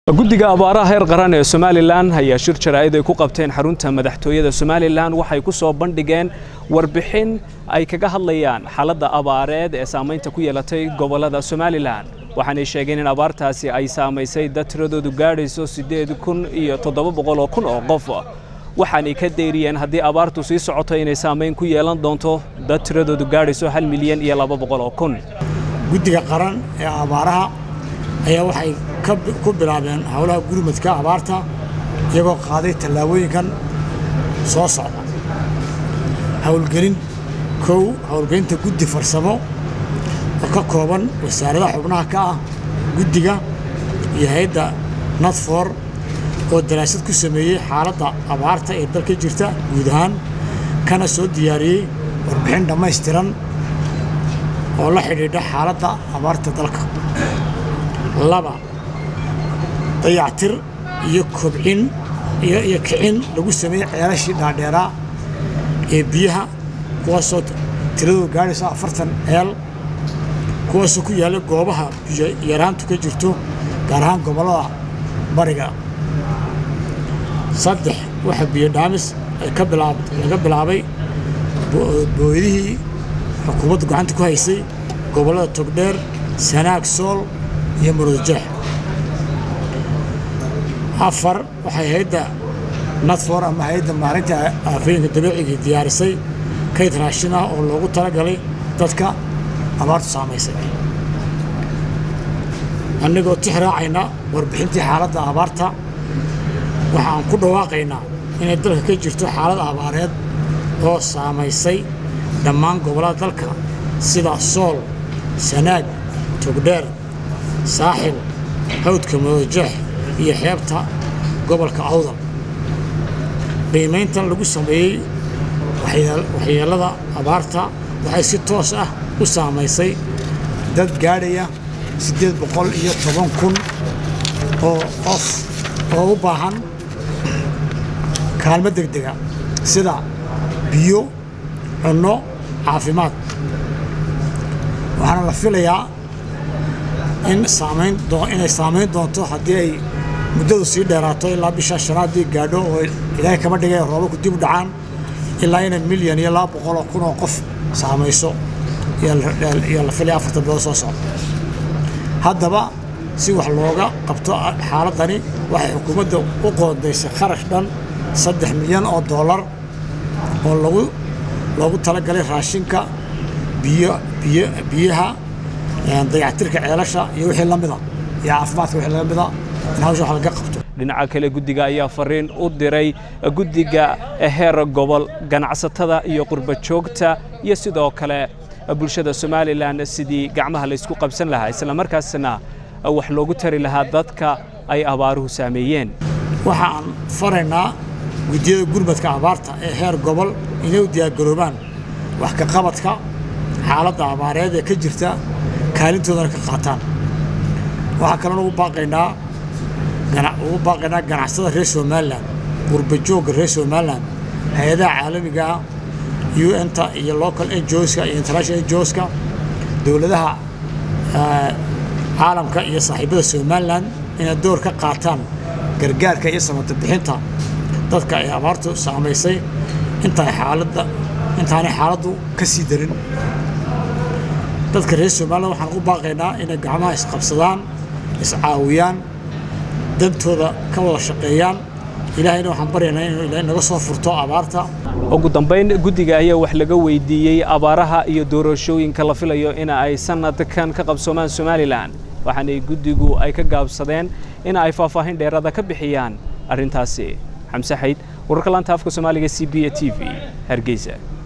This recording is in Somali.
guddiga abaaraha heer qaran ee somalilan ayaa shir jaraa'id ay ku qabteen xarunta madaxtooyada somalilan waxay ku soo bandhigeen warbixin ay kaga hadlayaan xaaladda abaareed ee saamaynta ku yeelatay gobollada somalilan waxaanay sheegeen in abaartaasi ay saamaysay dad tiradoodu gaadhayso siddeed kun iyo toddoba boqol oo kun oo qof waxaanay ka deyriyeen haddii abaartu sii socoto inay saamayn ku yeelan doonto dad tiradoodu gaadhayso hal milyan iyo laba boqol oo kun guddiga qaran ee abaaraha ayaa waxay ku bilaabeen howlaha gurmadka abaarta iyagoo qaaday tallaabooyinkan soo socda howlgelin kow howlgelinta guddi farsamo oo ka kooban wasaaradaha xubnaha ka ah guddiga iyo hay-adda nadfor oo daraasad ku sameeyey xaaladda abaarta ee dalka jirta guud ahaan kana soo diyaariyey warbixin dhammaystiran oo la xidhiidha xaaladda abaarta dalka laba dayactir iyo kobcin iyo kicin lagu sameeyey ceelashii dhaadheeraa ee biyaha kuwaasoo tiradooda gaadhaysa afartan ceel kuwaasoo ku yaalla goobaha biyo yaraantu ka jirto gaar ahaan gobollada bariga saddex waxaa biyo dhaamis laga bilaabay booydihii xukuumadda gacanta ku haysay gobollada togdheer sanaag sool iyo murudajeex afar waxay hay-adda nadfor ama hay-adda maalinta aafooyinka dabiicigai diyaarisay kayd raashin ah oo loogu talagalay dadka abaartu saamaysay annagoo tix raacayna warbixintii xaaladda abaarta waxa aan ku dhawaaqaynaa inay dalka ka jirto xaalad abaareed oo saamaysay dhammaan gobollada dalka sida sool sanaag togdheer saaxil hawdka murudajeex iyo xeebta gobolka awdal qiimayntan lagu sameeyey waxyeellada abaarta waxay si toos ah u saamaysay dad gaadhaya siddeed boqol iyo toban kun oo qof oo u baahan kaalmo degdega sida biyo cunno caafimaad waxaana la filayaa in saamayn inay saamayn doonto haddii ay muddadu sii dheeraato ilaa bisha shanaadii gaadho oo ilaahay kama dhigay roobabku dib u dhacaan ilaa inay milyan iyo laba boqoloo kun oo qof saamayso iyo la filaya afartan bilood soo socda haddaba si wax looga qabto xaaladdani waxay xukuumadda u qoondaysay kharash dhan saddex milyan oo dollar oo lagu loogu talagalay raashinka biyo biyo biyaha dayactirka ceelasha iyo wixii la mida iyo caafimaadka wixii la mida in hawsha wax laga qabto dhinaca kale guddiga ayaa fariin u diray guddiga heer gobol ganacsatada iyo qurba joogta iyo sidoo kale bulshada somalilan sidii gacmaha laysku qabsan lahaa isla markaasna wax loogu tari lahaa dadka ay abaaruhu saameeyeen waxa aan faraynaa guddiyada gurmadka abaarta ee heer gobol inay u diyaargaroobaan wax ka qabadka xaaladda abaareed ee ka jirta kaalintoodana ka qaataan waxaa kaloona ugu baaqaynaa ugu baaqaynaa ganacsada reer somalilan qurbajoogga reer somalilan hay-adaha caalamiga ah un-ta iyo local ngoska iyo international ngoska dowladaha caalamka iyo saaxiibada somalilan inay door ka qaataan gargaarka iyo samata bixinta dadka ay abaartu saamaysay intaay xaaladda intaanay xaaladdu ka sii darin dadka reer somalilan waxaan ugu baaqaynaa inay gacmaha isqabsadaan iscaawiyaan dantooda ka wada shaqeeyaan ilaahayna waxaan baryaynaa inuu ilaahay naga soo furto abaarta ugu dambayn guddiga ayaa wax laga weydiiyey abaaraha iyo doorashooyinka la filayo in ay sanadkan ka qabsoomaan somalilan waxaanay guddigu ay ka gaabsadeen in ay faahfaahin dheeraada ka bixiyaan arrintaasi xamse xayd wararka laanta afka soomaaliga c b a t v hargeysa